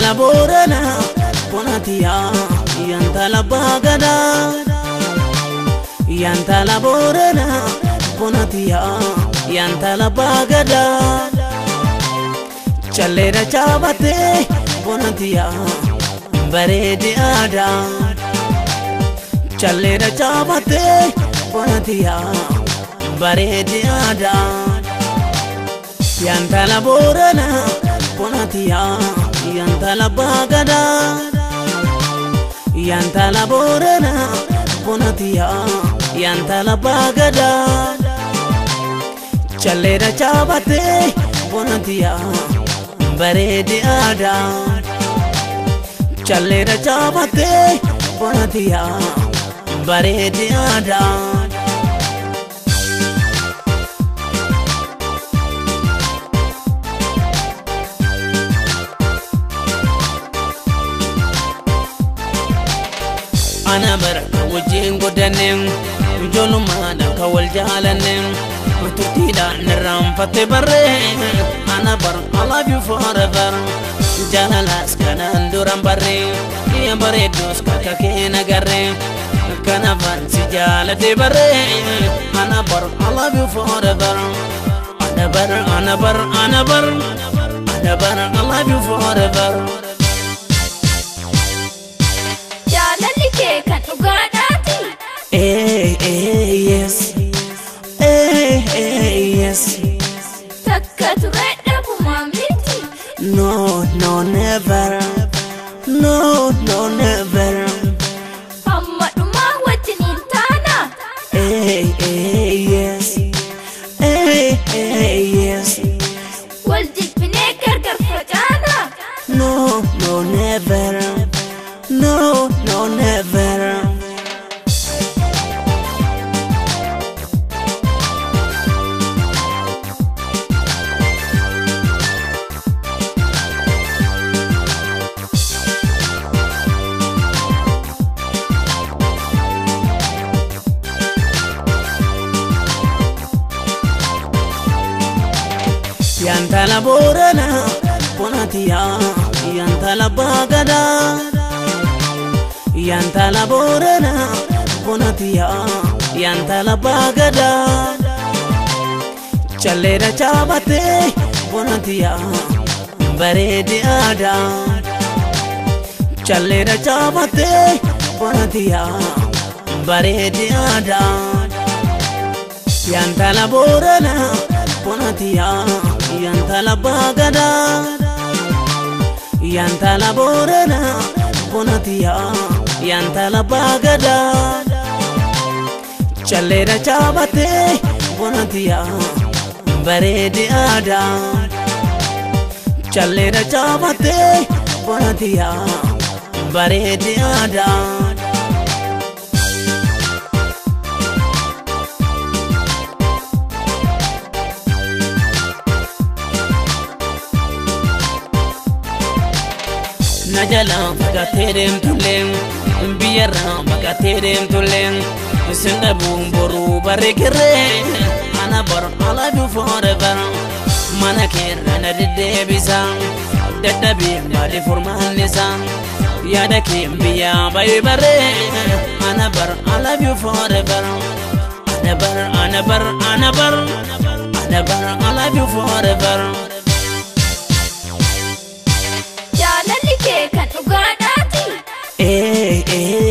Yantala boorana bonatiyaa yantala baagadaa Yantala boorana bonatiyaa yantala baagadaa Calleera chaabatee bonatiyaa bareedi aadaa Calleera chaabatee bonatiyaa bareedi aadaa Yantala boorana bonatiyaa yantala baagadaa Yantala boorana bonatiyaa yantala baagadaa Calleera chaabatee bonatiyaa bareedi aadaa Calleera chaabatee bonatiyaa bareedi aadaa ana bara ka wajjin godhanne ijoollummaan akka wal jaalanne turtiidhaan irraanfatte barree ana bara I love you forever jaalalaas kanaan duran barree iya bareeddus kakka kee nagarree kanaafan si jaalate barree ana bara I love you forever ana bara ana bara ana bara ana bara I love you forever Jaalalli kee kan dhugaadhaati. Hey, hey, yes. Hey, hey, yes. Takka ture dhabuma miti. No, no, never. No, no, never. Hamma dhumaa wajjiniin taana. Hey, hey, yes. Hey, hey, yes. Wal jibbinee gargar facaana. No, no, never. No, no, never. Yantala boorana bonatiyaa yantala baagadaa Yantala boorana bonatiyaa yantala baagadaa Calleera chaabatee bonatiyaa bareedi aadaa Calleera chaabatee bonatiyaa bareedi aadaa Yantala boorana bonatiyaa yantala baagadaa Yantala boorana bonatiyaa yantala baagadaa Calleera chaabatee bonatiyaa bareedi aadaa Calleera chaabatee bonatiyaa bareedi aadaa na jala fagaatee deemtullee biyyarraa fagaatee deemtullee isin dhabuun boruu bareekirree ana bara alaabuu forever mana keerra na deddeebisa dadhabee maali furmaan isaa yaada kee biyyaa bayee barree ana bara alaabuu forever ana bara ana bara ana bara ana bara alaabuu forever. Jaalalli kee kan dhugaadhaati. Hey, hey,